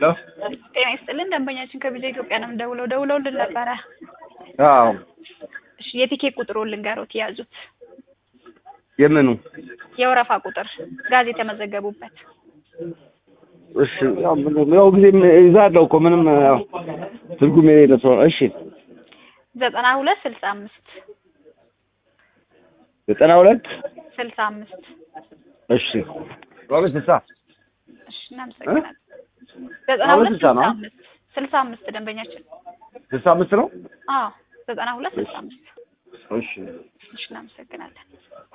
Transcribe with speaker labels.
Speaker 1: ሄሎ
Speaker 2: ጤና ይስጥልን ደንበኛችን ከቪዛ ኢትዮጵያ ነው የምንደውለው ደውለውልን ነበረ
Speaker 1: አዎ
Speaker 2: እሺ የቲኬት ቁጥሩን ልንገሮት የያዙት
Speaker 1: የምኑ
Speaker 2: የወረፋ ቁጥር ጋዝ የተመዘገቡበት
Speaker 1: እሺ ያው ምን- ያው ጊዜ ይዛለሁ እኮ ምንም ያው ትርጉም የሌለ ሰው እሺ
Speaker 2: ዘጠና ሁለት ስልሳ አምስት
Speaker 1: ዘጠና ሁለት
Speaker 2: ስልሳ አምስት
Speaker 1: እሺ ሮቤ ስልሳ
Speaker 2: እሺ እናመሰግናለን ዘጠና
Speaker 1: አሁን
Speaker 2: ሁለት
Speaker 1: ስልሳ
Speaker 2: ስልሳ
Speaker 1: ነው?
Speaker 2: አምስት ስልሳ አምስት ደንበኛችን
Speaker 1: ስልሳ አምስት ነው
Speaker 2: አዎ ዘጠና ሁለት ስልሳ አምስት
Speaker 1: እሺ
Speaker 2: እሺ እናመሰግናለን